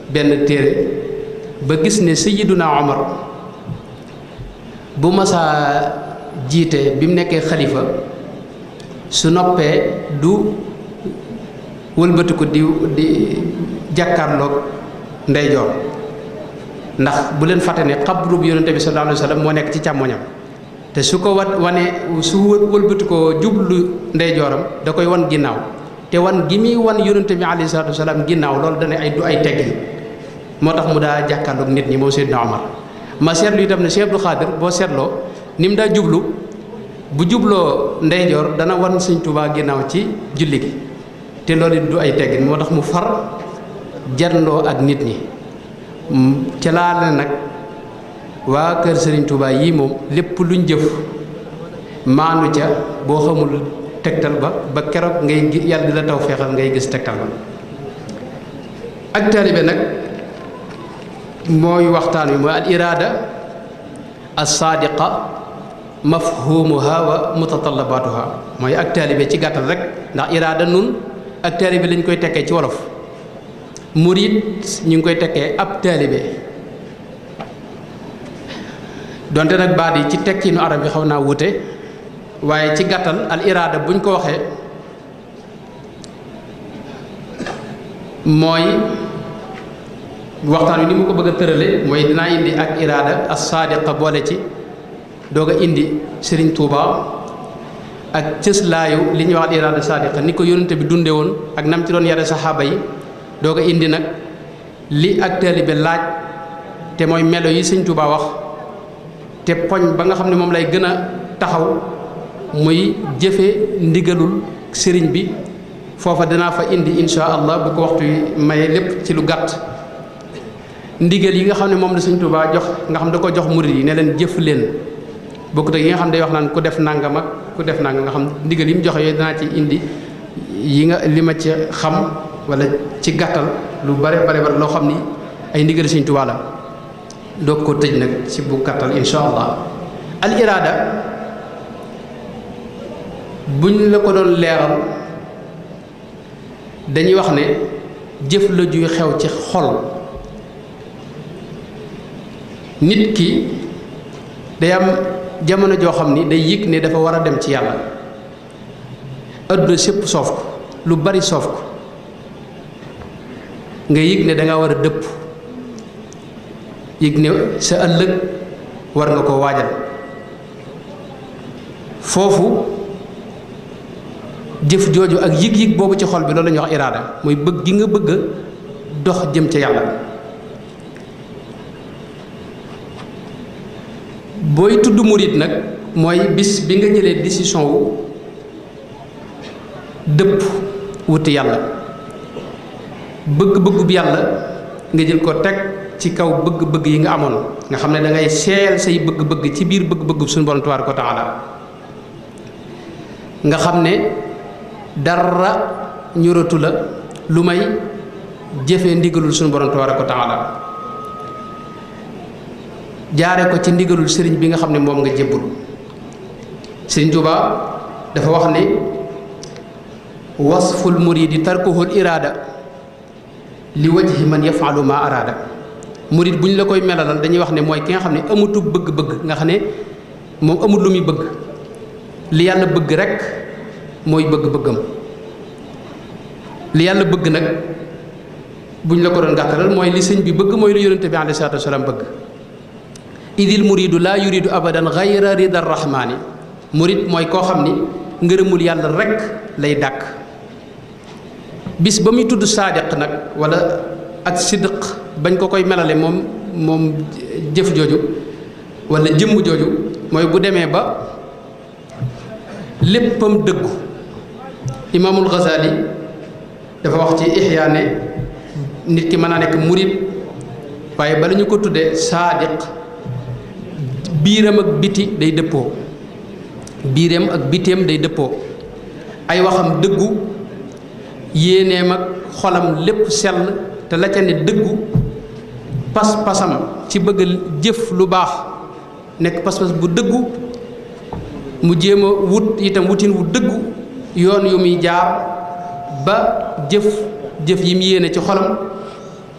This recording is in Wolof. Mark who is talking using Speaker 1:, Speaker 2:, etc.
Speaker 1: benn téere ba gis ne Sayyiduna Omar bu masaa jiite bi mu nekkee xalifa su noppee du wëlbatiku di di jàkkaarloog ndeyjoor ndax bu leen fàtte ne xabru bi yonente bi sallallahu alayhi wa sallam moo nekk ci càmmoñam te su ko wat wane su wëlbati ko jublu ndeyjooram da koy wan ginnaaw te wan gi muy wan yonente bi alayhi salaatu wasalaam ginnaaw loolu dana ay du ay teggin moo tax mu daa jàkkaarloog nit ñi moom Seydina Omar ma seetlu itam ne Cheikh Abdou Khadir boo seetloo ni mu daa jublu bu jubloo ndeyjoor dana wan Sëñ Tuubaa ginnaaw ci julli gi te loolu it du ay teggin moo tax mu far janloo ak nit ñi ca laa ne nag waa kër Serigne Touba yii moom lépp luñ jëf maanu ca boo xamul tegtal ba ba keroog ngay gi yàlla di la taw feexal ngay gis tegtal ba ak taalibe nag mooy waxtaan wi mooy al iraada as saadiqa mafhumuha wa mutatallabatuha mooy ak taalibe ci gàttal rek ndax iraada nun ak taalibe lañ koy tekkee ci wolof murid ñu ngi koy tekkee ab taalibe donte nag baat yi ci tekkiinu arab yi xaw naa wute waaye ci gàttal al iraada buñ ko waxee mooy waxtaan wi ni mu ko bëgg a tërale mooy dinaa indi ak iraada as saadiqa boole ci doog a indi Serigne Touba ak cëslaayu li ñuy wax al iraada saadiqa ni ko yónnante bi dunde woon ak nam ci doon yare saxaaba yi doog a indi nag li ak taalibe laaj te mooy melo yi Sëñ Touba wax te poñ ba nga xam ne moom lay gën a taxaw muy jëfe ndigalul sëriñ bi foofa dinaa fa indi insha allah bu ko waxtu yi maye lépp ci lu gàtt ndigal yi nga xam ne moom la Sëñ Tuubaa jox nga xam da ko jox murid yi ne leen jëf leen bokkut ak yi nga xam ne day wax naan ku def nangam ak ku def nangam nga xam ndigal yi mu joxe yooyu dinaa ci indi yi nga li ma ci xam wala ci gàttal lu bare bare bare loo xam ni ay ndigal Sëñ Tuubaa la doog ko tëj nag ci bu gàttal insha allah al iraada buñ la ko doon leeral dañuy wax ne jëf la juy xew ci xol nit ki day am jamono joo xam ni day yëg ne dafa war a dem ci yàlla adduna sépp soof ko lu bari soof ko nga yëg ne danga war a dëpp yëg ne sa ëllëg war nga ko waajal foofu jëf jooju ak yëg-yëg boobu ci xol bi loolu la ñuy wax iraada mooy bëgg gi nga bëgg dox jëm ca yàlla booy tudd murit nag mooy bis bi nga jëlee décision wu dëpp wuti yàlla bëgg-bëggu bi yàlla nga jël ko teg ci kaw bëgg-bëgg yi nga amoon nga xam ne da ngay seeyal say bëgg-bëgg ci biir bëgg-bëgg suñu borom tabaaraka wa taala nga xam ne dara ñuratu la lu may jëfee ndigalul suñu borom tabaaraka wa taala jaare ko ci ndigalul sëriñ bi nga xam ne moom nga jébbul sëriñ Tuubaa dafa wax ne wasful muridi tarkuhul iraada li wajhi man yafalu ma araada murid bu ñu la koy melalal dañuy wax ne mooy ki nga xam ne amutu bëgg-bëgg nga xam ne moom amut lu muy bëgg li yàlla bëgg rekk mooy bëgg-bëggam li yàlla bëgg nag bu ñu la ko doon gàttalal mooy li sëñ bi bëgg mooy lu yonente bi alayhi salaatu wasalaam bëgg idil muridu laa yuridu abadan gayra rida rahmaani murid mooy koo xam ni ngërëmul yàlla rekk lay dàkk bis ba muy tudd saadiq nag wala ak sidq bañ ko koy melale moom moom jëf jooju wala jëmm jooju mooy bu demee ba léppam dëggu imaamul Ghazali dafa wax ci Ihya ne nit ki mën naa nekk murid waaye bala ñu ko tuddee saadiq biiram ak biti day dëppoo biiram ak biteem day dëppoo ay waxam dëggu yéeneem ak xolam lépp sell te la ca ne dëggu pas-pasam ci bëgg jëf lu baax nekk pas-pas bu dëggu mu jéem a wut itam wutin wu dëggu yoon yu muy jaar ba jëf jëf yi mu yéene ci xolam